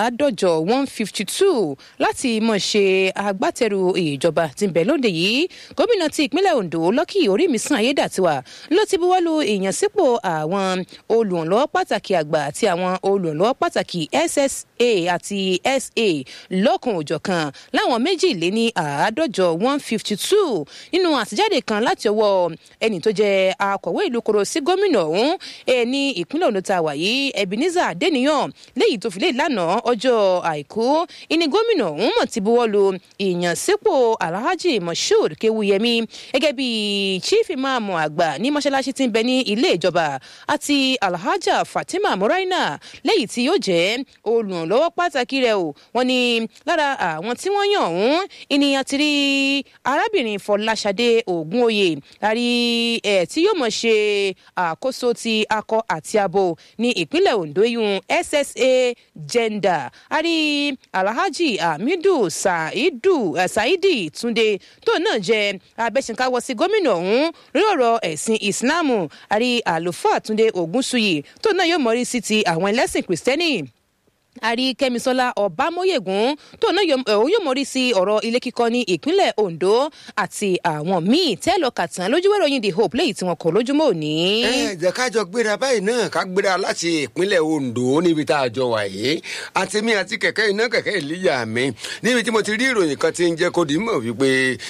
àádọ́jọ one fifty two láti mọ̀ ṣe agbátẹrù ìjọba tí ń bẹ lóde yìí gómìnà ti ìpínlẹ̀ ondo lọ́kì orímìsàn ayédàtiwa ló ti buwọ́lu ìyànsípò àwọn olùrànlọ́wọ́ pàtàkì àgbà àti àwọn olùrànlọ́wọ́ pàtàkì ssa àti sa lọ́kùn òjọ̀kan láwọn méjìléní àádọ́jọ one fifty two nínú àtijáde kan láti ọwọ́ ẹni tó jẹ́ akọ̀wé ìlú koro sí gómìnà ọ̀hún ní ìpínlẹ̀ ondo tá a wà yìí ebenezer adeniyan léyìí tó fi lè lánàá ọjọ́ àìkú ìní gómìnà ọ̀hún mọ̀ ti buwọ́lu ìyànsípò alhaji moshood kewuyemi gẹ́gẹ́ bí chief imam àgbà ní mọ́ṣáláṣí tí ń bẹ ní ilé ìjọba àti alhaja fatima moraina léyìí tí yóò jẹ́ olùrànlọ́wọ́ pàtàkì rẹ̀ o wọ́n ní lára àwọn tí wọ́n yàn ọ̀hún ènìyàn ti rí arábìnrin fọláṣadé ògúnòye àrí ẹ̀ tí yóò mọ̀ ṣe àkóso ti akọ àti abo ní ìpínlẹ̀ ondo yun ssa gender àrí alhaji hamidu saidu uh, saidi túnde tó náà jẹ abẹ́sìnkáwọ́ sí gómìnà ọ̀hún lórí ọ̀rọ̀ ẹ̀sìn ìsìláàmù àrí àlùfáà túnde ògúnṣuyì tó náà yóò mọrí sí ti àwọn ẹlẹ́sìn kìrìsìtẹ́nì àrí kẹmisọlá ọbámọyẹgùn tó náà yóò mọrí sí ọrọ ilé kíkọ ní ìpínlẹ ondo àti àwọn míín tẹlọ kàtàn lójúwé ròyìn the hope léyìí tí wọn kọ lójúmọ òní. ẹ jẹ́ ká jọ gbéra báyìí náà ká gbéra láti ìpínlẹ̀ ondo níbi tá a jọ wà yìí àti mi àti kẹ̀kẹ́ iná kẹ̀kẹ́ ìlíyà mi níbi tí mo ti rí ìròyìn kan ti ń jẹ́ kó di mọ̀ wípé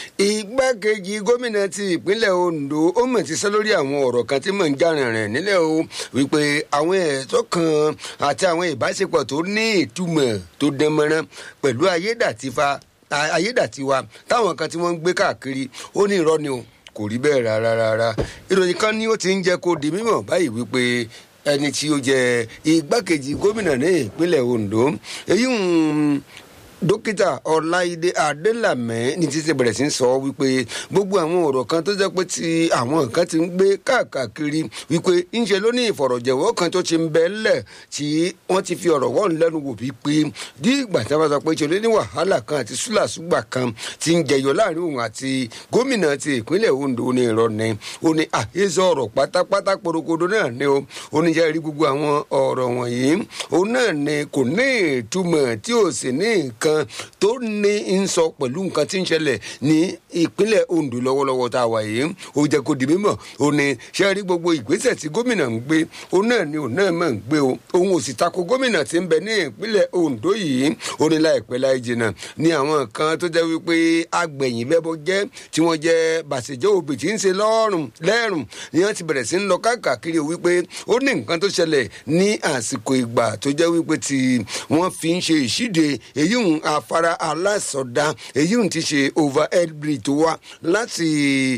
igbákejì gómìnà ti ìpínlẹ̀ ondo ó mọ̀ ti sọ lórí àwọn ọ̀rọ̀ kan tí mò ń já rìnrìn nílẹ̀ o wípé àwọn ẹ̀tọ́ kan àti àwọn ìbáṣepọ̀ tó ní ìtumọ̀ tó dánmọ́rán pẹ̀lú ayédàtifa ayédàtiwa táwọn kan tí wọ́n ń gbé káàkiri ó ní irọ́ ni o kò rí bẹ́ẹ̀ rárá rárá ìròyìn kan ni ó ti ń jẹ́ kó di mímọ̀ báyìí wípé ẹni tí ó jẹ igbákejì gómìnà ní ìpínlẹ̀ ondo èyí ń dókítà ọláìdé adélàmẹ ní títí bẹ̀rẹ̀ sí ń sọ wípé gbogbo àwọn ọ̀rọ̀ kan tó jẹ́ pé ti àwọn nǹkan ti ń gbé káàkiri wípé ńṣe ló ní ìfọ̀rọ̀jẹ̀wọ́ kan tó ti ń bẹ́ lẹ̀ tí wọ́n ti fi ọ̀rọ̀ wọ́n lẹ́nu wò wípé bí ìgbà tí wọ́n sọ pé ṣe ló ní wàhálà kan àti súlàsúgbà kan ti ń jẹyọ láàrin òun àti gómìnà ti ìpínlẹ̀ ondo ní irọ́ ni ó ní àhesọ ọ̀rọ̀ pátápátá porokodo náà ni ó ó ní jẹ́ rí gbogbo àwọn ọ̀rọ̀ wọ̀nyí òun náà ni kò ní ìtumọ̀ tí ò sì ní nǹkan kan tó ní ń sọ pẹ̀lú nǹkan tí ń ṣẹlẹ̀ ní ìpínlẹ̀ ondo lọ́wọ́lọ́wọ́ tá a wà yìí ó jẹ́ kó di mímọ̀ ó ní ṣe rí gbogbo ìgbésẹ̀ tí gómìnà ń gbé òun náà ni òun náà mọ̀ ń gbé o òun ò sì tako gómìnà tí ń bẹ ní ìpínlẹ̀ ondo yìí ó ní láìpẹ́ láì jìnnà ní àwọn kan tó jẹ́ wípé agbẹ̀yìn bẹ́bọ jẹ́ tí wọ́n jẹ́ bàṣẹ̀jẹ́ òbí tí ń ṣe lọ́rùn lẹ́rùn ni wọ́n ti bẹ̀rẹ̀ sí ń lọ káàkiri wípé ó ní nǹkan tó ṣẹlẹ̀ ní àsìkò ìgbà tó jẹ́ wípé tí wọ́n fi ń ṣe ìṣíde èyí ń afárá alásọdá èyí ń ti ṣe overhead bridge tó wá láti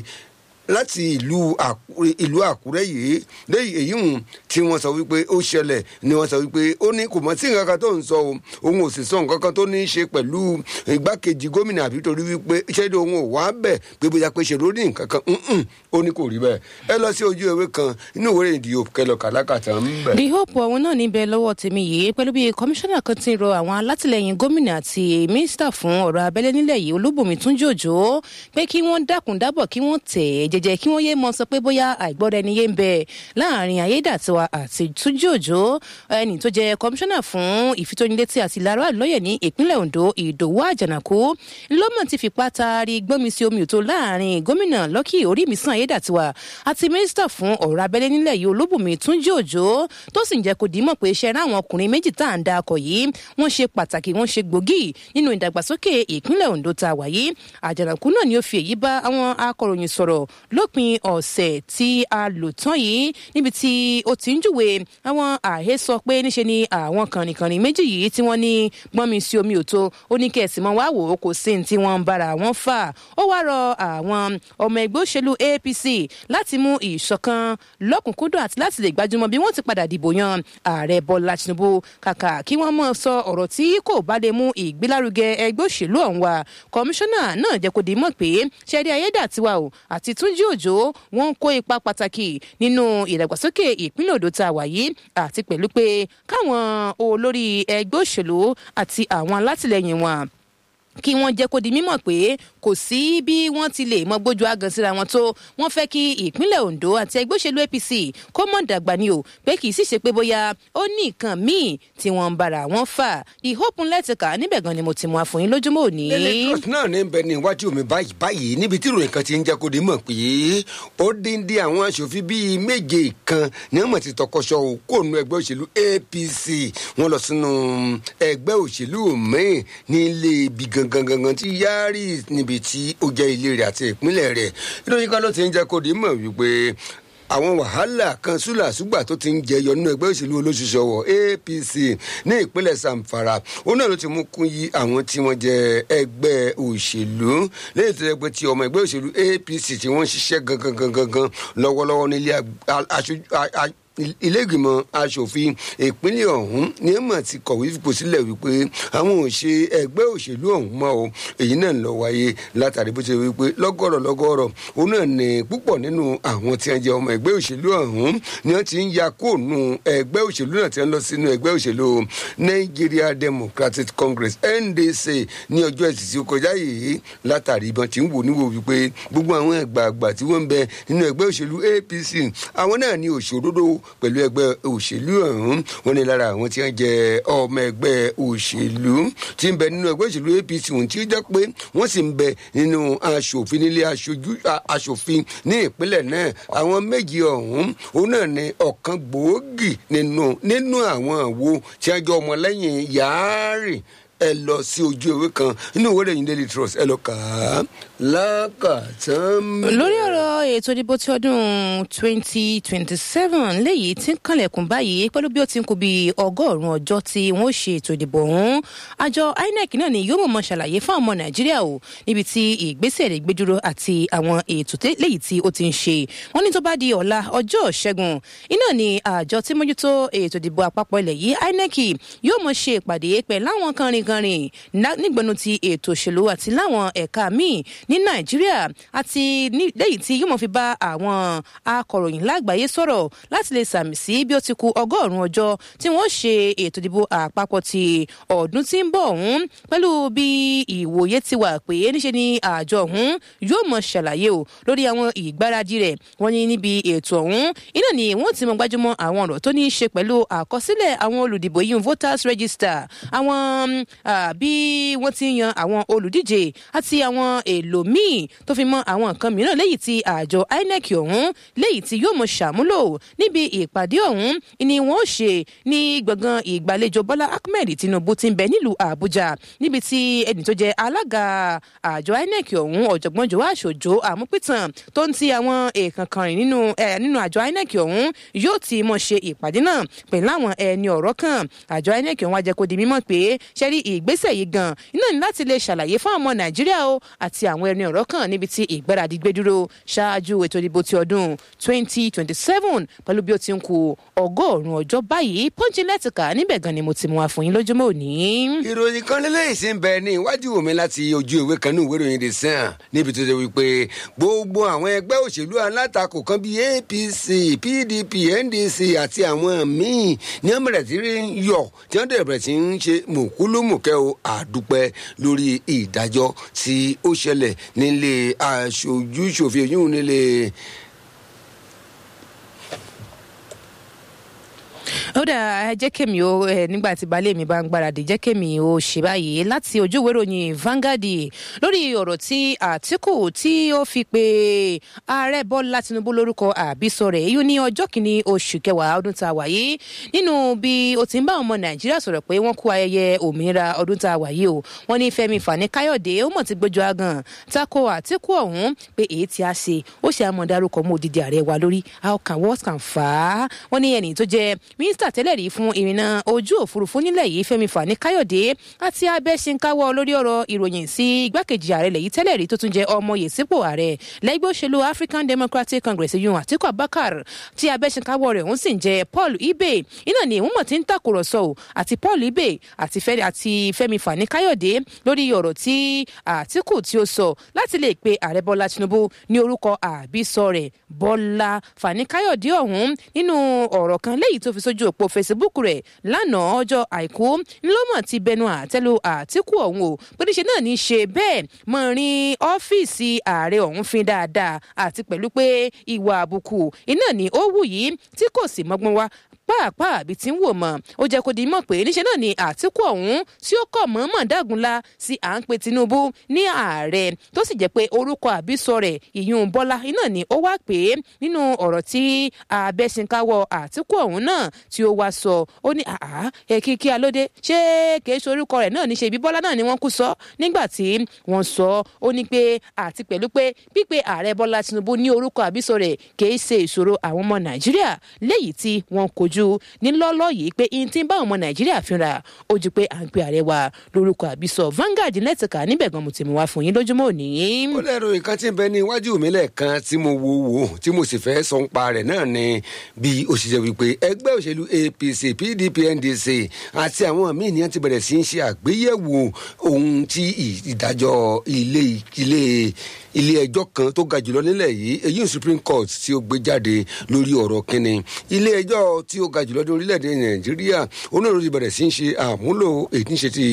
láti ìlú ìlú àkúrẹ́ yìí lẹ́yìn èyí hùn tí wọ́n sọ wípé ó ṣẹlẹ̀ ni wọ́n sọ wípé ó ní kò mọ̀ sí nǹkan kan tó ń sọ o òun ò sì sọ nǹkan kan tó ní í ṣe pẹ̀lú igbákejì gómìnà àbí torí wípé ṣẹ́ni òun ò wá bẹ̀ pé bóyá pé ṣe lórí nǹkan kan ó ní kò rí bẹ́ẹ̀ ẹ lọ sí ojú ewé kan inú ìwé ìdí òkú kẹlọ kàlákàtà ń bẹ̀. the hope ọ̀hún náà níbẹ̀ lọ́wọ́ tèmi yìí pẹ̀lú bí kọmíṣánná kan ti rọ àwọn alátìlẹyìn gómìnà àti mínísítà fún ọ̀rọ̀ abẹ́lé nílẹ̀ yìí olúbùnmi túnjòjò pé kí wọ́n dákun dábọ̀ kí wọ́n tẹ̀ ẹ́ jẹjẹ kí wọ́n yé mọ sọ pé bóyá àìgbọ́ra ẹni yé ń bẹ láàrin ayédàtiwa àti túnjí òjò ẹni tó jẹ kọmíṣánná fún ìfitónilétí àti ìlara lọ́yẹ̀ ní ìpínlẹ̀ ondo ìdòwú àjànàkú lọ́mọ̀ ti fipá taari gbọ́nmi sí omi òtó láàrin gómìnà lọ́kì orímìsàn ayédàtiwa àti mínísítà fún ọ̀rọ̀ abẹ́lé nílẹ̀ yìí olúbùnmi túnjí òjò tó sì ń jẹ́ kó dìímọ̀ pé iṣẹ́ ráwọn ọkùnrin méjì tá à ń da akọ̀ yìí wọ́n ṣe pàtàkì wọ́n ṣe gbòógì nínú ìdàgbàsókè ìpínlẹ̀ ondo tá a wà yìí àjànàkú náà ni ó fi èyí bá àwọn akọ̀ròyìn sọ̀rọ̀ lópin ọ̀sẹ̀ tí a lò tán yìí níbi tí ó ti ń júwe àwọn àhesọ pé níṣe ni àwọn kànìkànì méjì yìí tí wọ́n ní gbọ́nmi sí omi òtó ó ní kẹ̀sì mọ́ wá wò ó kò sí ní tí wọ́n ń bára wọn fà ó wá rọ àwọn ọmọ ẹgbẹ́ òṣèlú apc láti mú ìṣọ̀kan lọ́kùnkúndùn àti láti lè gbájúmọ́ bí wọ́n ti padà dìbò yan ààrẹ bọ́lá tinubu kàkà kí wọ́n mọ̀ sọ ọ̀rọ̀ tí kò bá lè mú ìgbélárugẹ ẹgbẹ́ òṣèlú ọ̀hún wa kọmíṣánná náà jẹ́ kó di mọ̀ pé ṣẹ́rí ayédàtiwa o àti túnjí òjò wọ́n ń kó ipa pàtàkì nínú ìdàgbàsókè ìpínlẹ̀ odò tá a wà yìí àti pẹ̀lú pé káwọn olórí ẹgbẹ́ òṣèlú àti àwọn alátìlẹyìn wọn kí wọ́n jẹ́ kó di mímọ̀ pé kò sí bí wọ́n ti lè mọ gbójú agan síra wọn tó wọ́n fẹ́ kí ìpínlẹ̀ ondo àti ẹgbẹ́ òṣèlú apc kó mọ̀ dàgbà ni o pé kì í sì ṣe pé bóyá ó ní nǹkan míì tí wọ́n ń bára wọn fà ìhópin lẹ́tìkà níbẹ̀ gan ni mo ti mú àfọyín lójúmọ́ òní. lẹ́lẹ́kọ̀t náà ní bẹ ní iwájú mi báyìí báyìí níbi tí ìròyìn kan ti ń jẹ́ kó di mọ̀ pé ó dín dín àwọn aṣòfin bíi méje kan ní ọmọ ti tọkọṣọ kó nu ẹgbẹ́ òṣèlú apc wọ́n lọ sínú ẹgbẹ́ òṣèlú míì ní ilé ibi gangan gangan tí yáàrí níbi tí ó jẹ́ ilé rẹ̀ àti ìpínlẹ̀ rẹ̀ ìròyìn kan ló ti ń jẹ́ kó di mọ̀ wípé àwọn wàhálà kan súlàsúgbà tó ti ń jẹyọ nínú ẹgbẹ́ òṣèlú olóṣùṣọwọ̀ apc ní ìpínlẹ̀ zamfara òun náà ló ti mú kún yí àwọn tí wọ́n jẹ ẹgbẹ́ òṣèlú lẹ́yìn tó yẹ pé ti ọmọ ẹgbẹ́ òṣèlú apc tí wọ́n ń ṣiṣẹ́ gangan gangan gan lọ́wọ́lọ́wọ́ nílé aṣojú ilé ìgbìmọ̀ asòfin ìpínlẹ̀ ọ̀hún ní ẹ̀mọ̀ ti kọ̀wé fipò sílẹ̀ wípé àwọn ò ṣe ẹgbẹ́ òṣèlú ọ̀hún mọ́ o èyí náà lọ wáyé látàrí bó ṣe wípé lọ́gọ́rọ̀ lọ́gọ́rọ̀ òun náà ní púpọ̀ nínú àwọn tí wọ́n jẹ́ ọmọ ẹgbẹ́ òṣèlú ọ̀hún ni wọ́n ti ń ya kóònù ẹgbẹ́ òṣèlú náà tí wọ́n lọ sínú ẹgbẹ́ òṣèlú Nigeria Democratic Congress NDC ní ọjọ́ ẹtì tí ó kọjá yìí látàrí ìbọn tí ń wò níwò wípé gbogbo àwọn ẹgbààgbà tí wọ́n ń bẹ nínú ẹgbẹ́ òṣèlú APC àwọn náà ní òṣòdodo pẹ̀lú ẹgbẹ́ òṣèlú ọ̀hún wọn ni lára àwọn tí wọ́n jẹ ọmọ ẹgbẹ́ òṣèlú tí ń bẹ nínú ẹgbẹ́ òṣèlú apc ohun tí ó jẹ́ pé wọ́n sì ń bẹ nínú aṣòfin nílé aṣojú aṣòfin ní ìpínlẹ̀ náà àwọn méjì ọ̀hún òun náà ni ọ̀kan gbòógì nínú nínú àwọn àwo tí wọ́n jọ ọmọlẹ́yìn yáárì ẹ lọ sí ojú ewé kan nínú ìwé ìròyìn daily trust ẹ lọ kà á lákàtàn. lórí ọ̀rọ̀ ètò ìdìbò ti ọdún twenty twenty seven léyìí tí ń kànlẹ̀kùn báyìí pẹ̀lú bí ó ti ń kú bí ọgọ́rùn-ún ọjọ́ tí wọ́n ṣe ètò ìdìbò ọ̀hún àjọ inec náà ni yóò mọ̀ ṣàlàyé fún ọmọ nàìjíríà o níbi tí ìgbésẹ̀ rẹ̀ gbé dúró àti àwọn ètò léyìí tí ó ti ń ṣe wọ́n ní tó bá di ọ̀la ọjọ́ ṣẹ́gun iná ni àjọ tí mójútó ètò ìdìbò àpapọ̀ ilẹ̀ yìí inec yóò mọ̀ ṣe ìpàdé pẹ̀lú àwọn kànrìnkànrìn nígbẹ̀nu ti ètò òṣèlú àti láwọn ẹ̀ka míì ní nàìjíríà àti lẹ́yìn tí yóò mọ̀ fi bá àwọn akọ̀ròyìn lágbàáyé sọ̀rọ̀ láti lè sàmì sí bí ó ti ku ọgọ́rùn-ún ọjọ́ tí wọ́n ṣe ètò ìdìbò àpapọ̀ ti ọdún tí ń bọ̀ ọ̀hún pẹ̀lú bí ìwòye ti wà pé níṣe ni àjọ ọ̀hún yóò mọ̀ ṣàlàyé o lórí àwọn ìgbáradì rẹ̀ wọ́n ní níbi ètò ọ̀hún iná ni wọ́n ti mọ̀ gbájúmọ́ àwọn ọ̀rọ̀ tó ní í ṣe pẹ̀lú àkọsílẹ̀ àwọn olùdìbò yìí voters register àwọn bí wọ́n ti yan àwọn olùdíje àti àwọn èlò míì tó fi mọ àwọn nǹkan mìíràn léyìí tí àjọ inec ọ̀hún léyìí tí yóò mọ ṣàmúlò níbi ìpàdé ọ̀hún ni wọ́n ṣe ní gbọ̀ngàn ìgbàlejò bọ́lá ahmed tinubu ti ń bẹ nílùú àbújá níbi tí ẹni tó jẹ alága àjọ inec ọ̀hún ọ̀jọ̀gbọ́n jọ̀wọ́ àṣòjò àmúpìtàn tó ń ti àwọn èèkàn kan rìn nínú nínú àjọ inec ọ̀hún yóò ti mọ̀ ṣe ìpàdé náà pẹ̀lú àwọn ẹni ọ̀rọ̀ kan àjọ inec ọ̀hún ajẹ́ kó di mímọ̀ pé ṣẹ́rí ìgbésẹ̀ yìí gan iná ní láti lè ṣàlàyé fún ọmọ nàìjíríà o àti àwọn ẹni ọ̀rọ̀ kan níbi tí ìgbáradì gbé dúró ṣáájú ètò ìdìbò ti ọdún 2027 pẹ̀lú bí ó ti ń ku ọgọ́rùn-ún ọjọ́ báyìí pọ́ńjì lẹ́tìkà níbẹ̀ gan ni mo ti mú wa fún yín lójúmọ́ òní. ìròyìn kan lélẹ́yìn sí ń bẹ ní iwájú mi láti ojú ìwé kan ní ìwé ìròyìn the sun níbi tó ṣe wípé gbogbo àwọn ẹgbẹ́ òṣèlú alátakò kan bíi apc pdp ndc àti àwọn míì ní wọ́n bẹ̀rẹ̀ sí ń yọ̀ tí wọ́n bẹ̀rẹ̀ sí ń ṣe mùkúlùmùkẹ́ o àdúpẹ́ lórí ìdájọ́ tí ó ṣẹlẹ̀ nílé aṣojú ṣòfin oyún nílé ó dà jẹ́ kémi ó nígbà tí baálé mi bá ń gbáradì jẹ́ kémi ó ṣe báyìí láti ojú ìwé ìròyìn Vanguard lórí ọ̀rọ̀ tí Àtíkù tí ó fi pe ààrẹ Bọ́lá Tinubu lórúkọ àbísọ rẹ̀ yóò ní ọjọ́ kìíní oṣù kẹwàá ọdún tá a wà yìí nínú bí ó ti ń bá ọmọ Nàìjíríà sọ̀rọ̀ pé wọ́n kú ayẹyẹ òmìnira ọdún tá a wà yìí o wọ́n ní Fẹ́mi Fani Káyọ̀dé ó mọ̀ ti gbójú agan tako Àtíkù ọ̀hún pé èyí tí a ṣe ó ṣe àmọ́ dárúkọ mọ́ òdìdí ààrẹ wa lórí how can what can fà á wọ́n ní ẹni tó jẹ́ mínísítà tẹ́lẹ̀ rí fún ìrìnnà ojú òfurufú nílẹ̀ yìí Fẹ́mi Fani Káyọ̀dé àti abẹ́sìnkáwọ́ lórí ọ̀rọ̀ ìròyìn sí igbákejì ààrẹ lẹ́yìn tẹ́lẹ̀ rí tó tún jẹ́ ọmọ yèsípò ààrẹ lẹ́gbẹ́ òṣèlú African Democratic Congress yun Àtíkù Abubakar tí abẹ́sìnkáwọ́ rẹ̀ ń sì ń jẹ́ Paul Ibe iná ni ìwọ́n mọ̀ tí ń tàkùrọ̀sọ o àti Paul Ibe àti Fẹ́mi Fani Káyọ̀dé lórí ọ̀rọ̀ tí Àtíkù tí ó sọ láti lè pe ààrẹ Bọ́lá Tinubu ní orúkọ àbísọ rẹ̀ Bọ́lá Fani Káyọ̀dé ọ̀hún nínú ọ̀rọ̀ kan léyìí tó fi sójú òpó facebook rẹ̀ lánàá ọjọ́ àìkú ńlọ́mọ̀ ti bẹnu àtẹ́lu àtìkù ọ̀hún o pé níṣe náà ní í ṣe bẹ́ẹ̀ mọ rin ọ́fíìsì ààrẹ ọ̀hún fin dáadáa àti pẹ̀lú pé ìwà àbùkù iná ni ó wù yìí tí kò sì mọ́gbọ́n wá pàápàá àbí tí ń wò mọ ó jẹ kó di mọ pé níṣẹ náà ni àtìkù ọhún tí ó kọ mọọmọ dágunlá sí à ń pe tinubu ní ààrẹ tó sì jẹ pé orúkọ àbísọ rẹ ìyún bọlá iná ni ó wá pé nínú ọrọ tí abẹsìnkáwọ àtìkù ọhún náà tí ó wá sọ ó ní àá èkìkí alóde ṣé kìí ṣe orúkọ rẹ náà ní ṣe ibi bọlá náà ni wọn kú sọ nígbà tí wọn sọ ó ní pé àti pẹ̀lú pé pípe ààrẹ bọlá tinubu ní orúkọ àbísọ rẹ kìí ṣe ìṣòro àwọn ọmọ nàìjíríà léyìí tí wọn kojú ojú nílọ́lọ́ yìí pé ihun tí ń bá ọmọ nàìjíríà fínra ó ju pé à ń pe ààrẹ wa lórúkọ àbísọ Vanguard nẹ́tìkà níbẹ̀ gan mo ti mú wá fún yín lójúmọ́ òní. ó lẹ́rọ nǹkan tí ń bẹ ní iwájú mi lẹ́ẹ̀kan tí mo wo wò tí mo sì fẹ́ sọ ń pa rẹ̀ náà ni bí òṣìṣẹ́ wípé ẹgbẹ́ òṣèlú APC PDP NDC àti àwọn míì ní wọ́n ti bẹ̀rẹ̀ sí í ṣe àgbéyẹ̀wò ohun tí ìdájọ́ ilé ilé ilé ẹjọ́ kan tó ga jùlọ nílẹ̀ yìí èyí Supreme Court tí ó gbé jáde lórí ọ̀rọ̀ kínní ilé ẹjọ́ tí ó ga jùlọ ní orílẹ̀-èdè Nàìjíríà onírúurú ti bẹ̀rẹ̀ sí í ṣe àmúlò èyí tí ń ṣe ti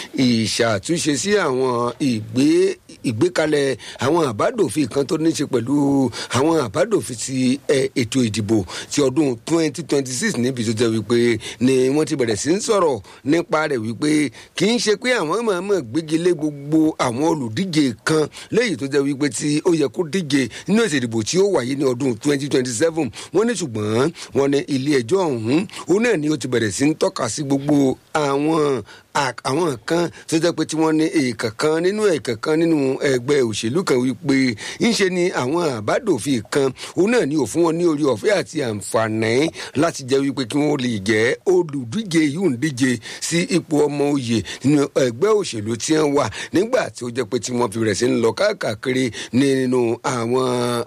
ìṣàtúnṣe sí àwọn ìgbé ìgbékalẹ̀ àwọn àbádòfin kan tó ní í ṣe pẹ̀lú àwọn àbádòfin ti ètò ìdìbò ti ọdún 2026 níbi tó jẹ́ wípé ni wọ́n ti bẹ̀rẹ̀ sí í sọ̀rọ̀ nípa rẹ̀ wípé kì í ṣe pé àwọn mọ̀ọ́mọ̀ gbégi lé gbogbo àwọn olùdíje kan léyìí tó jẹ́ wípé tí ó yẹ kó díje nínú ètò ìdìbò tí ó wáyé ní ọdún 2027 wọ́n ní ṣùgbọ́n wọ́n ní ilé ẹjọ́ ọ̀hún òun náà ni ó ti bẹ̀rẹ̀ sí ń tọ́ka sí gbogbo àwọn àwọn kan tó jẹ́ pé tí wọ́n ní èèkàn kan nínú èèkàn kan nínú ẹgbẹ́ òṣèlú kan wípé ńṣe ni àwọn àbádòfin kan òun náà ni ò fún wọn ní orí ọ̀fẹ́ àti àǹfààní láti jẹ́ wípé kí wọ́n lè jẹ́ olùdíje yìí ń díje sí ipò ọmọ òye nínú ẹgbẹ́ òṣèlú tí wọ́n wà nígbà tí ó jẹ́ pé tí wọ́n fi rẹ̀ sí ń lọ káàkiri nínú àwọn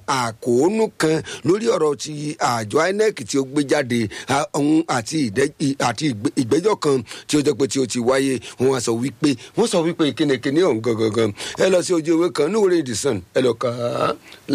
àkóónú kan lórí ọ̀rọ̀ ti àjọ INEC tí ó gbé jáde ọ̀hún àti ìgbẹ́jọ́ kan tí ó jẹ́ pé tí ó ti wáyé wọ́n wá sọ wípé wọ́n sọ wípé kínníkínní ọ̀hún gangan ẹ lọ sí ojú ewé kan níwòrán ìdìsàn ẹ lọ kà á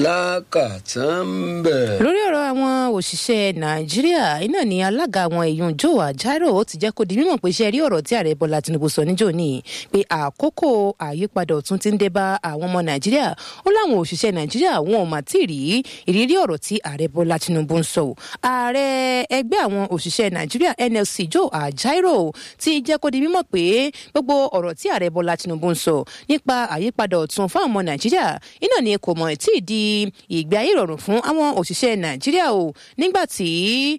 lákàtàn bẹ̀. lórí ọ̀rọ̀ àwọn òṣìṣẹ́ nàìjíríà iná ní alága àwọn èèyàn joe ajaero ó ti jẹ́ kó di mímọ̀ pé iṣẹ́ rí ọ̀rọ̀ tí ààrẹ bọ́lá tinubu sọ níjó ní pé àkókò àyípadà ọ̀tun ti ń dé bá àwọn ọmọ nàìjíríà ó láwọn òṣìṣẹ́ nàìjíríà wọn ò mà tí ì rí ìrírí ọ̀rọ̀ tí ààrẹ bọ́lá tinubu ń sọ ààrẹ ẹgbẹ́ àwọn òṣìṣẹ́ nàìjíríà nlc joe ajaero ti jẹ́ kó di mímọ̀ pé gbogbo ọ̀rọ̀ tí ààrẹ bọ́lá tinubu ń sọ nípa àyípadà ọ̀tun fún àwọn nàìjíríà iná ni kò mọ̀ tí ì di ìgbé ayé ìrọ̀rùn fún àwọn òṣìṣẹ́ nàìjíríà o nígbà tí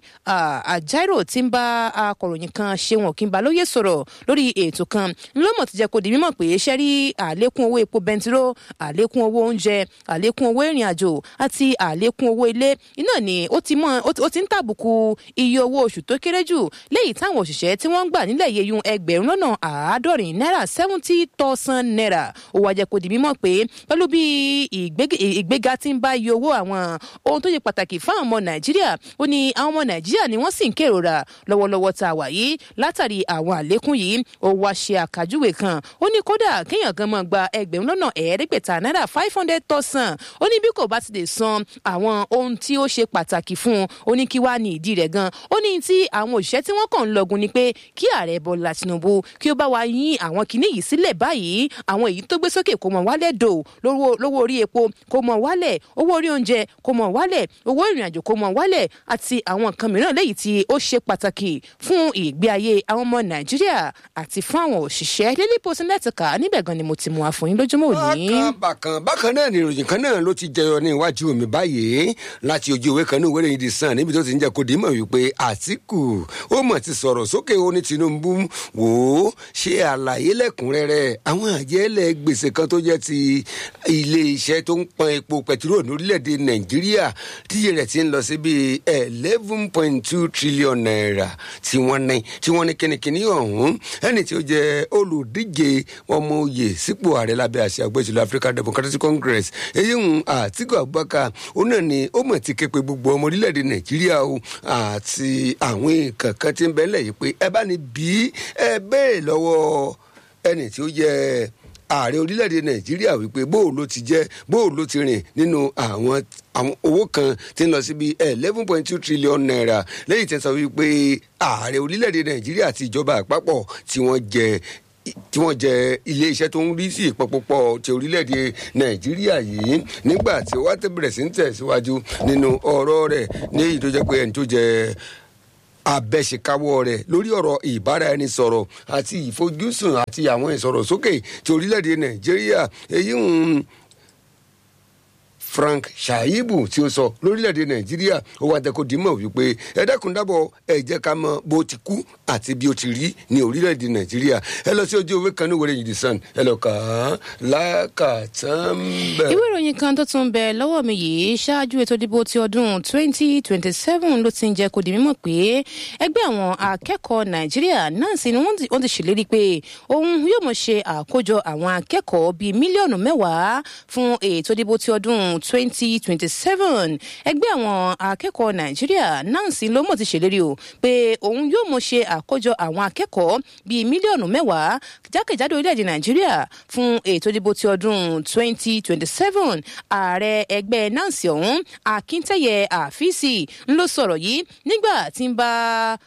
àjàrò ti ń bá akọ̀ròyìn kan ṣeun òkínbalóye sọ̀rọ̀ lórí ètò kan ńlọ́mọ̀ ti jẹ́ kó di mímọ̀ pé ṣẹ́ rí àlékún owó epo bẹntiró àlékún owó oúnjẹ àlékún owó ìrìn àjò àti àlékún owó ilé iná ni ó ti mọ ó ti ń tàbùkù iye owó oṣù tó kéré jù léyìí táwọn òṣìṣẹ́ tí wọ́n ń gbà nílẹ̀ yeyun ẹgbẹ̀rún lọ́nà àádọ́rin náírà seventy thousand naira ó wá jẹ́ kó di mímọ̀ pé pẹ̀lú bí ìgbéga ti ń bá iye owó àwọn ohun tó ṣe pàtàkì fáwọn ọmọ nàìjíríà ó ní àwọn ọmọ nàìjíríà ni wọ́n sì ń kérora lọ́wọ́lọ́wọ́ tá a wà yìí látàrí àwọn àlékún yìí ó wá ṣe àkàjúwe kan ó ní kódà kéèyàn kan máa gba ẹgbẹ̀rún lọ́nà ẹ̀ẹ́dẹ́gbẹ̀ta náírà five hundred thousand ó ní bí kò bá ti lè san àwọn ohun tí ó ṣe pàtàkì fún un ó ní kí wá ní ìdí rẹ̀ gan ó ní tí àwọn òṣìṣẹ́ tí wọ́n kàn ń lọgun ni pé kí ààrẹ bọ́lá tinubu kí ó bá wa yín àwọn kinní yìí sílẹ̀ báyìí àwọn èyí tó gbé sókè kó mọ̀ wálẹ̀ dò lówó orí epo kó mọ̀ wálẹ̀ owó orí oúnjẹ kó mọ̀ wálẹ̀ owó ìrìn àjò kó mọ̀ wálẹ̀ àti àwọn nǹkan mìíràn léyìí tí ó ṣe pàtàkì fún ìgbé ayé àwọn ọmọ nàìjíríà àti fún àwọn òṣìṣẹ́ daily post nẹ́tìkà níbẹ̀ gan ni mo ti mú wa fún yín lójúmọ́ òní. bákan bákan náà ni ìròyìn kan náà ló ti jẹyọ ní iwájú mi báyìí láti ojú ìwé kan ní ìwé ìròyìn The Sun níbi tó ti ń jẹ kó dìímọ̀ wípé àtìkù ó mọ̀ ti sọ̀rọ̀ sókè ó ní tinubu wò ó ṣe àlàyé lẹ́kùnrẹ́rẹ́ àwọn àjẹlẹ̀ gbèsè kan tó jẹ́ ti ilé iṣẹ́ tó ń pọn epo pẹtiró lórílẹ̀‐èdè nàìjíríà tíye rẹ̀ ti ń lọ sí bíi eleven point two trillion naira tí wọ́n ní tí wọ́n ní kínníkínní ọ̀hún ẹni tí ó jẹ́ olùdíje ọmọ oyè sípò ààrẹ lábẹ́ àṣẹ àgbẹ̀jùlọ African Democratic Congress èyí ń Àtíkù Abubakar ó náà ni ó mọ̀ ti ké pe gbogbo ọmọ orílẹ̀‐èdè nàìjíríà o àti àwọn nǹkan kan tí ń bẹ́ẹ̀ lẹ̀ yìí pé ẹ bá ní bí ẹ bẹ́ẹ̀ lọ́wọ́ ẹni tí ó jẹ́ ààrẹ orílẹ̀-èdè nàìjíríà wípé bóò ló ti jẹ́ bóò ló ti rìn nínú àwọn àwọn owó kan tí ń lọ síbi eleven point two trillion naira lẹ́yìn tí ń sọ wípé ààrẹ orílẹ̀-èdè nàìjíríà àti ìjọba àpapọ̀ tí wọ́n jẹ tí wọ́n jẹ iléeṣẹ́ tó ń rí sí ìpọpọpọ ti orílẹ̀-èdè nàìjíríà yìí nígbà tí wọ́n ti bẹ̀rẹ̀ sí ń tẹ̀síwájú nínú ọ̀rọ̀ rẹ̀ ní èyí tó jẹ́ pé ẹni tó jẹ abẹ́ṣekáwọ́ rẹ̀ lórí ọ̀rọ̀ ìbáraẹnisọ̀rọ̀ àti ìfojúsùn àti àwọn ìsọ̀rọ̀sókè ti orílẹ̀-èdè nàìjíríà èyí ń frank shaibu tí ó sọ lórílẹ̀‐èdè nàìjíríà ó wá dẹ́kun dímọ̀ wípé ẹ dákun dábọ̀ ẹ jẹ́ ká mọ bó ti kú àti bí ó ti rí ní orílẹ̀‐èdè nàìjíríà ẹ lọ sí ojú ewé kan ní wẹ̀rẹ̀ yìí sàn ẹ lọ kà á lákàtàn bẹ́ẹ̀. ìwé ìròyìn kan tó tún bẹ lọ́wọ́ mi yìí ṣáájú ètò ìdìbò ti ọdún 2027 ló ti ń jẹ́ kó di mímọ̀ pé ẹgbẹ́ àwọn akẹ́kọ̀ọ́ nàìjíríà náà sì ni wọ́n ti ṣèlérí pé òun yóò mọ̀ ṣe àkójọ àwọn akẹ́kọ̀ọ́ bíi mílíọ̀nù mẹ́wàá fún ètò ìdìbò ti ọdún 2027 ẹgbẹ́ àwọn akẹ́kọ̀ọ́ nàìjíríà náà sì ló mọ̀ ti ṣèlérí o pé òun yóò mọ̀ ṣe àkójọ àwọn akẹ́kọ̀ọ́ bíi mílíọ̀nù mẹ́wàá jákèjádò orílẹ̀-èdè nàìjíríà fún ètò ìdìbò ti ọdún 2027 ààrẹ ẹgbẹ́ nancy ọ̀hún akíntẹ́yẹ àfíìsì ń ló sọ̀rọ̀ yìí nígbà tí ń bá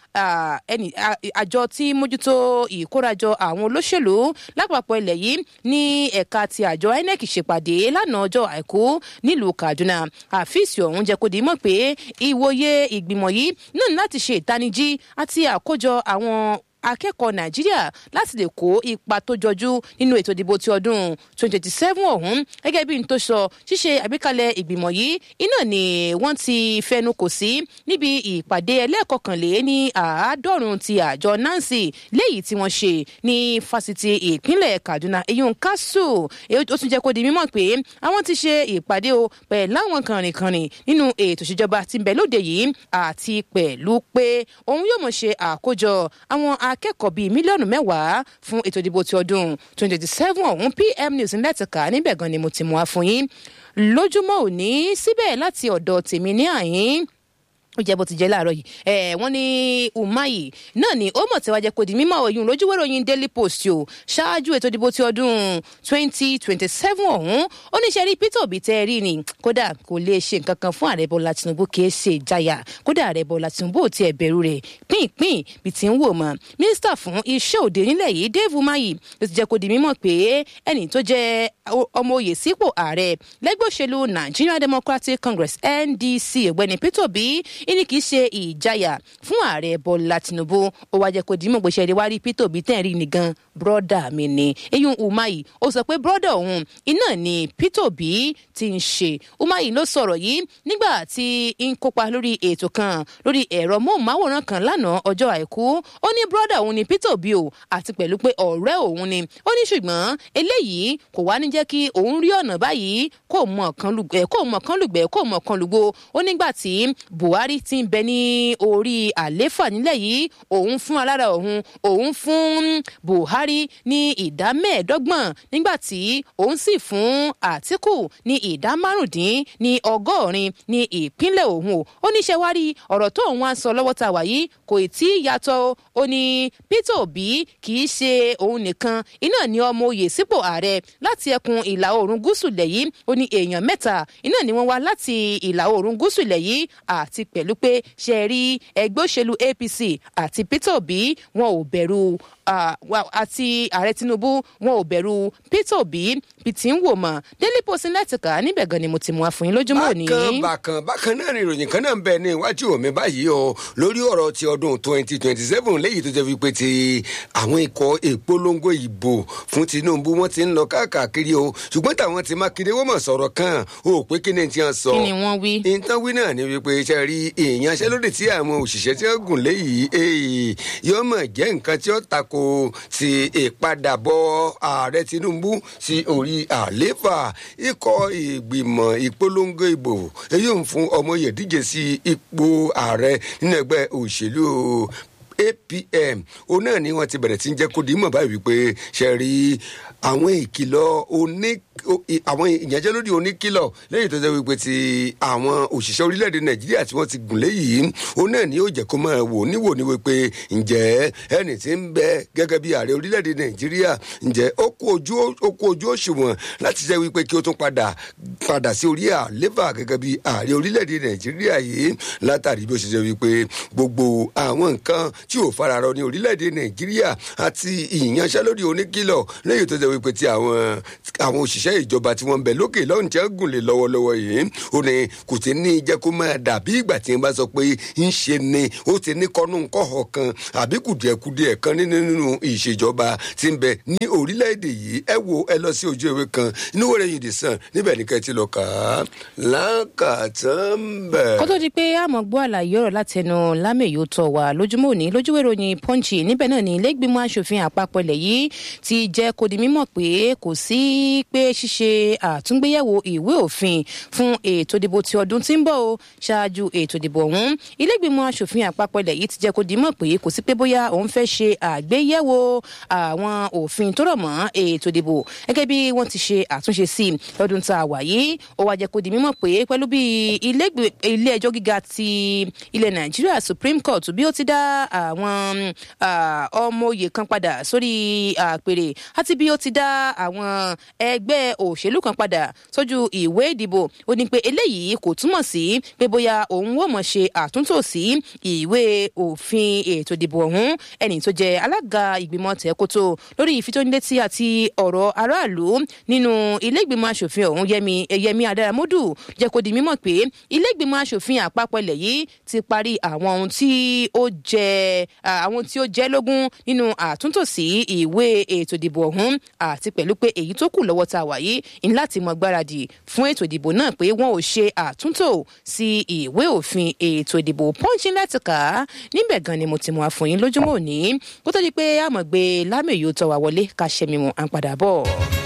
àjọ tí mójútó ìkórajọ àwọn olóṣèlú lápapọ̀ ilẹ̀ yìí ní ẹ̀ka ti àjọ inec ṣèpàdé lánàá ọjọ́ àìkú nílùú kaduna àfíìsì ọ̀hún jẹ́ kó di mọ̀ pé ìwòye ìgbìmọ̀ yìí náà láti ṣe ìtanijí àti àkójọ àwọn akẹ́kọ̀ọ́ nàìjíríà láti lè kó ipa tó jọjú nínú ètò ìdìbò ti ọdún 2027 ọ̀hún gẹ́gẹ́ bí n tó sọ ṣíṣe àgbékalẹ̀ ìgbìmọ̀ yìí iná ni wọ́n ti fẹnu kò sí níbi ìpàdé ẹlẹ́ẹ̀kọkànlé ní àádọ́rùn-ún ti àjọ nancy léyìí tí wọ́n ṣe ní fásitì ìpínlẹ̀ kaduna eyín kásù ó tún jẹ́ kó di mímọ̀ pé àwọn ti ṣe ìpàdé o pẹ̀lú àwọn kànrìnkànrìn nínú ètò ìṣèjọba tí ń bẹ lóde yìí àti pẹ̀lú pé òun yóò mọ̀ ṣe àkójọ àwọn akẹ́kọ̀ọ́ bíi mílíọ̀nù mẹ́wàá fún ètò ìdìbò ti ọdún 2027 ọ̀hún pm news ńlẹ́tìká níbẹ̀ gan ni mo ti mú wa fún yín lójúmọ́ òní síbẹ̀ láti ọ̀dọ̀ tèmi ní àyín ó jẹ́ bó ti jẹ́ láàárọ̀ yìí ẹ̀ wọ́n ní umahi náà ni ó mọ̀ tí wàá jẹ́ kó di mímọ́ òyìn lójúwé ròyìn daily post o ṣáájú ètò ìdìbò ti ọdún twenty twenty seven ọ̀hún ó ní sẹ́rí peter obi tẹ́ ẹ rí ni kódà kò lè ṣe nǹkan kan fún ààrẹ bọ́lá tinubu kì í ṣe ìjayà kódà ààrẹ bọ́lá tinubu ò tiẹ̀ bẹ̀rù rẹ̀ pínpín bí ti ń wò mọ́ mínísítà fún iṣẹ́ òde nílẹ̀ yìí dave umahi ló ti jẹ́ kó di mímọ́ pé ẹni tó jẹ́ ọmọ oyè sípò ààrẹ lẹ́gbẹ́ òṣèlú nigerian democratic congress ndc ọ̀gbẹ́ni peter obi ìní kì í ṣe ìjayà fún ààrẹ bọ́lá tinubu ó wá jẹ́ kó dìímọ̀ pé ṣe wá rí peter obi tẹ́ ẹ̀ rí ni gan bọ́dà mi ni eyín umahi ó sọ pé bọ́dà òun iná ni peter obi ti ń ṣe umahi ló sọ̀rọ̀ yìí nígbà tí ń kópa lórí ètò kan lórí ẹ̀rọ móhùnmáwòrán kan lánàá ọjọ́ àìkú ó ní bọ́dà òun ni peter obi o àti pẹ̀lú pé ọ̀rẹ́ òun ni ó ní ṣùgbọ́n eléyìí kò wá ní jẹ́ kí òun rí ọ̀nà báyìí kó mọ̀ kan lùgbẹ́ kó mọ̀ kan lùgbẹ́ kó mọ̀ kan lùgbò ó nígbà tí buhari ti ń bẹ ní orí àléfà nílẹ̀ yìí òun fún alára òun òun fún buhari ní ìdá mẹ́ẹ̀ẹ́dọ́gbọ̀n nígbà tí òun sì fún àtìkù ní ìdá márùndín ní ọgọ́rin ní ìpínlẹ̀ òun o ó ní ṣe wá rí ọ̀rọ̀ tó òun wá sọ lọ́wọ́ ta wà yìí kò tí ì yàtọ̀ ó ní peter obi kì í ṣe òun nìkan iná ní ọmọ oyè sípò ààrẹ láti ẹkùn ìlà oòrùn gúúsù lẹ̀ yìí ó ní èèyàn mẹ́ta iná ni wọ́n wá láti ìlà oòrùn gúúsù lẹ̀ yìí àti pẹ̀lú pé ṣe rí ẹgbẹ́ òṣèlú apc àti peter obi wọn ò bẹ̀rù àti ààrẹ tinubu wọn ò bẹ̀rù peter obi bí ti ń wò mọ́ daily post lẹ́tìkà níbẹ̀ gan ni mo ti mú wa fún yín lójúmọ́ òní. bákan bákan bákan náà ni ìròyìn kan náà ń bẹ ní iwájú mi báyìí o lórí ọ̀rọ̀ ti ọdún twenty twenty seven léyìí tó jẹ́ wípé ti àwọn ikọ̀ ìpolongo ìbò fún tinubu wọ́n ti ń lọ káàkiri o ṣùgbọ́n táwọn ti mákindé wọ́n mọ̀ sọ̀rọ̀ kan o pé kí ni ti hàn sọ. kí ni wọ́n wí. ìtàn wí náà ni wípé iṣẹ́ rí ìyanṣẹ́lódì tí àwọn òṣìṣẹ́ tí wọ́n gùn léyìí yóò mọ̀ jẹ́ nǹkan tí ó tako ti ìpadàbọ̀ ààrẹ tinubu sí orí àléfà ikọ̀ ìgbìmọ̀ ìpolongo ìbò èyí ń fún ọmọ yẹ̀díje sí ipò ààrẹ nínú ẹgbẹ́ òṣèlú apm òun náà ni wọ́n ti bẹ̀rẹ̀ tí ń jẹ́ kó di mọ̀ báyìí wípé ṣe rí àwọn ìkìlọ̀ oní àwọn ìyànjẹ́lódì oníkìlọ̀ lẹ́yìn tó jẹ́ wípé ti àwọn òṣìṣẹ́ orílẹ̀-èdè nàìjíríà tí wọ́n ti gùn léyìí òun náà ni yóò jẹ́ kó máa wò níwò ní wípé ǹjẹ́ ẹni tí ń bẹ gẹ́gẹ́ bí ààrẹ orílẹ̀-èdè nàìjíríà ǹjẹ́ ó kú ojú ó kú ojú òṣùwọ̀n láti jẹ́ wípé kí ó tún padà padà sí orí àléfà gẹ́gẹ́ bí ààrẹ orílẹ̀-èdè nàìjíríà yìí látàrí bí ó ṣe jẹ́ wípé gbogbo àwọn nǹkan tí ò fararọ ní orílẹ̀-èdè nàìjíríà àti ìyanṣẹ́lódì oníkìlọ̀ lẹ́yìn tó jẹ́ wípé ti àwọn àwọn òṣìṣẹ́ ìjọba tí wọ́n ń bẹ lókè lọ́run tí wọ́n gùn lé lọ́wọ́lọ́wọ́ yìí ó ní kò tí ní jẹ́ kó máa dàbí ìgbà tí wọ́n bá sọ pé ń ṣe ni ó ti ní kọ́nú kọ́họ̀ kan àbí kùdìẹ̀kudìẹ̀ kan nínú ìṣèjọba tí ń bẹ ní orílẹ̀-èdè yìí ẹ wo ẹ lọ sí ojú ewé kan inú wẹ̀rẹ̀ yìí dì sàn níbẹ̀ ní kẹ́tì lọ kà á lákàtàn bẹ̀. kó tó di pé àmọ́ gbọ́ àlàyé ọ̀rọ̀ látẹnu lámèyó tọ̀ wá lójúmọ́ òní lójúwé ìròyìn pọ́ǹchì níbẹ̀ náà ní ilé-ìgbìmọ̀ asòfin àpapọ̀ ilẹ̀ yìí ti jẹ́ kó di mímọ̀ pé kò sí pé ṣíṣe àtúngbéyẹ̀wò ìwé òfin fún ètò ìdìbò ti ọdún tí ń bọ̀ o ṣáájú ètò ìdìbò ọ̀hún ilé-ìgbìmọ̀ asòfin àpapọ̀ ilẹ̀ yìí ti jẹ́ kó di mọ̀ pé kò sí pé bóyá òun fẹ́ ṣe àgbéyẹ̀wò àwọn òfin tó rọ̀ mọ́ ètò ìdìbò gẹ́gẹ́ bí wọ́n ti ṣe àtúnṣe sí lọ́dún tá a wà yìí ó wá jẹ́ kó di mímọ̀ pé pẹ̀lú bí ilé ẹjọ́ gíga ti ilẹ̀ nàìjíríà supreme court bí ó ti dá àwọn ọmọ oyè kan padà sórí àpèrè àti bí ó ti dá àwọn ẹgbẹ́ òṣèlú kan padà sójú ìwé ìdìbò ó ní pé eléyìí kò túmọ̀ sí pé bóyá òun ó mọ̀ ṣe àtúntò sí ìwé òfin ètò ìdìbò ọ̀hún ẹni tó jẹ́ alága ìgbìmọ̀ tẹ̀kótó lórí ìfitónilétí àti ọ̀rọ̀ aráàlú nínú ilé ìgbìmọ̀ asòfin ọ̀hún yẹmi yẹmi adáramódù jẹ́ kó di mímọ̀ pé ilé ìgbìmọ̀ asòfin àpapọ̀ ilẹ̀ yìí ti parí àwọn ohun tí ó jẹ́ àwọn tí ó jẹ́ lógún nínú àtúntò sí ìwé ètò ìdìbò ọ̀hún àti pẹ̀lú pé èyí tó kù lọ́wọ́ tá a wà yìí ní láti mọ gbáradì fún ètò ìdìbò náà pé wọn ò ṣe àtúntò sí ìwé òfin ètò ìdìbò pọ́ńchì láti kà á níbẹ̀ gan ni mo ti mọ àfọyín lójúmọ́ òní kó tó di pé àmọ̀gbé lámèyí ó tọ́ wa wọlé ká ṣẹ́mi wọn à ń padà bọ̀.